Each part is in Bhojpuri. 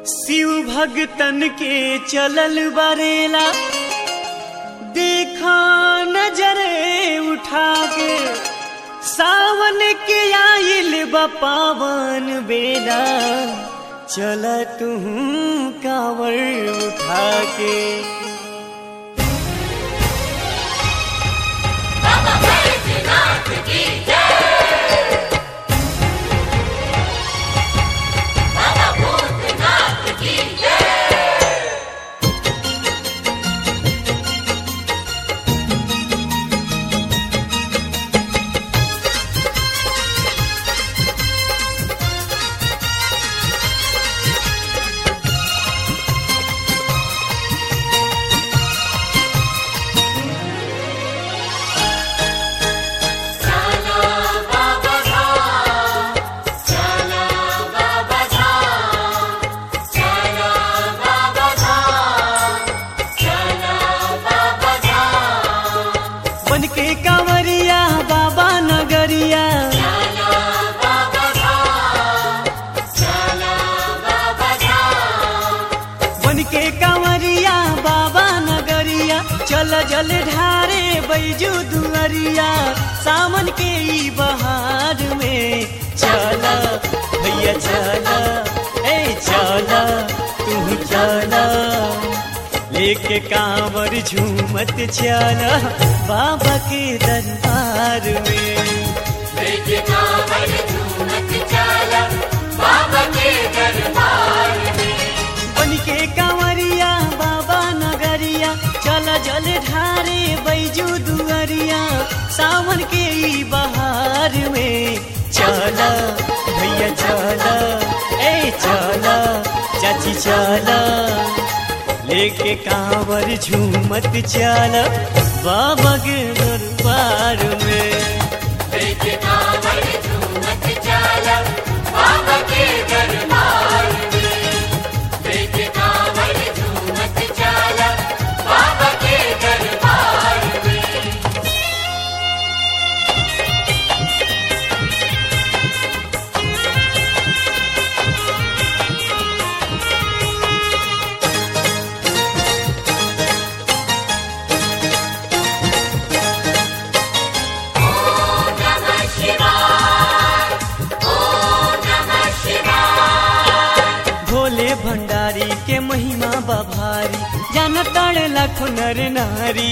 शिव भगतन के चलल बरेला देखा नजरे उठा के सावन के आइल बा पावन बेला चल तू कांवर उठा के बन के कांवरिया बाबा नगरिया बन के कांवरिया बाबा नगरिया चल जल ढारे बैजू दुअरिया सावन के ई बहार में चल भैया चल ए चल तू चल लेके कांवर झूमत चल बाबा के दरबार में लेके कांवर झूमत चला बाबा के दरबार में बन के कांवरिया बाबा नगरिया चल जल ढारे बैजू दुअरिया सावन के ई बहार में चल भैया चल ए चल चाची चल लेके कांवर झूमत चल बाबा के दरबार में लेके कांवर झूमत चला बाबा के दरबार में लेके कांवर झूमत चला बाबा के दरबार में ओम नमः शिवाय ओम नमः शिवाय भोले भंडारी के महिमा बभारी जान ताड़े लाखो नर नारी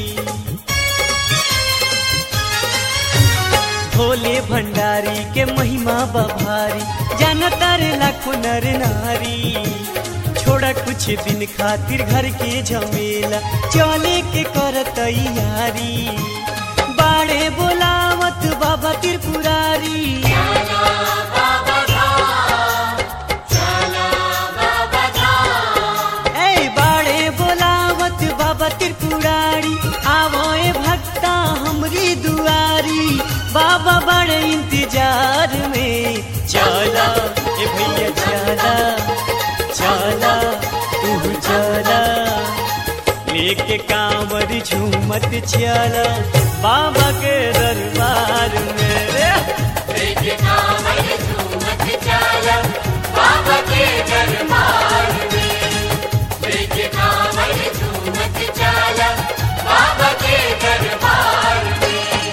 भोले भंडारी के महिमा बभारी जान तारे लाखो नर नारी छोड़ा कुछ दिन खातिर घर के झमेला चले के कर तैयारी बाड़े बोलावत बाबा त्रिपुरारी चला बाबा धाम चला बाबा धाम ए बाड़े बोलावत बाबा त्रिपुरारी आवए भक्ता हमरी दुआरी बाबा बड़े इंतजार में चला ए भैया चला चला तू चला लेके कांवर झूमत चला बाबा के दरबार में रे लेके कांवर झूमत चला बाबा के दरबार में लेके कांवर झूमत चला बाबा के दरबार में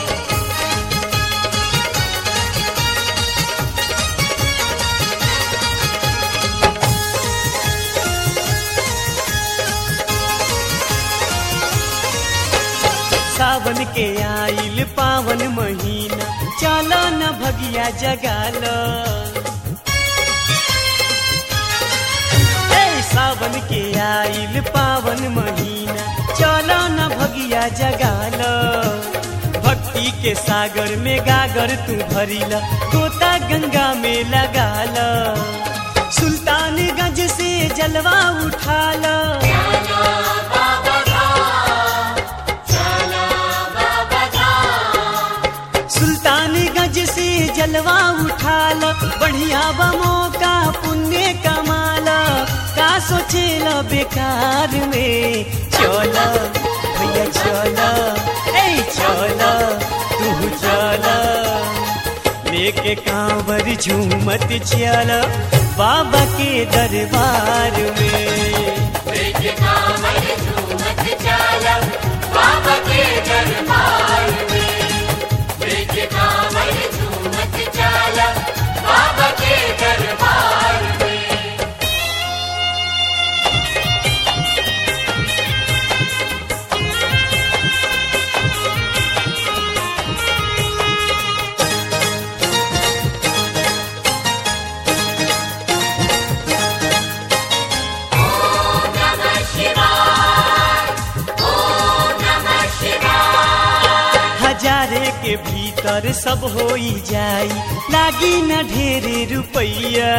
सावन के आइल पावन महीना चलो न भगिया जगाल ए सावन के आइल पावन महीना चलो न भगिया जगाल भक्ति के सागर में गागर तू भरिला गोता गंगा में लगाल सुल्तानगंज से जलवा उठाला चला बाबा धाम चला बाबा धाम सुल्तानगंज से जलवा उठाल बढ़िया बा मौका पुण्य कमाला का सोचेला बेकार में चल भैया चल ए चल तू चल लेके कांवर झूमत चल बाबा के दरबार में लेके कांवर झूमत चला बाबा के दरबार में लेके कांवर झूमत चला बाबा के दरबार में ओम नमः शिवाय ओम नमः शिवाय हजारे के भीतर सब होई जाई लागी न ढेरे रुपैया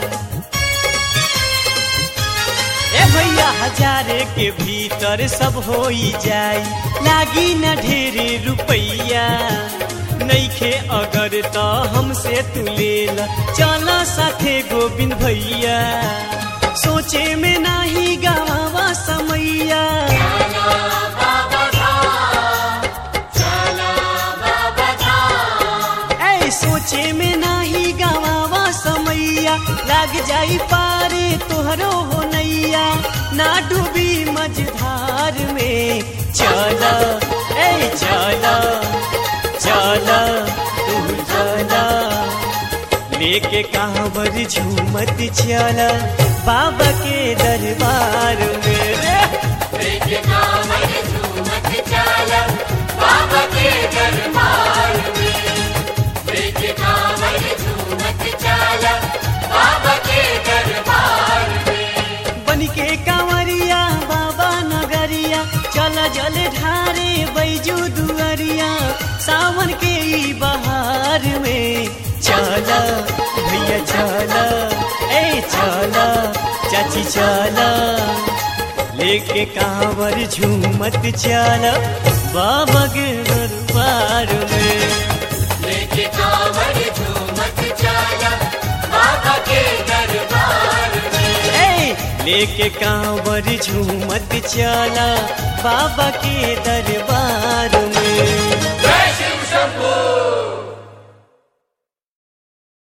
ए भैया हजारे के भीतर सब होई जाई लागी न ढेरे रुपैया नईखे अगर त हमसे तू लेल चल साथे गोविंद भैया सोचे में नाही गावा समैया चला बाबा धाम चला बाबा धाम ऐ सोचे में नाही गवावा समैया लाग जाई पारे तोहरो हो नैया ना डूबी मझधार में चल ऐ चल चल तू चल लेके कांवर झूमत चल बाबा के दरबार में रे लेके कांवर झूमत चला बाबा के दरबार में लेके कांवर झूमत चला बाबा के दरबार में बन के कांवरिया बाबा नगरिया चल जल ढारे बैजू दुअरिया सावन के ई बहार में चल भैया चल ए चल चाची चल लेके कांवर झूमत चल बाबा के दरबार में लेके कांवर झूमत चला बाबा के दरबार में ए लेके कांवर झूमत चला बाबा के दरबार में जय शिव शंभू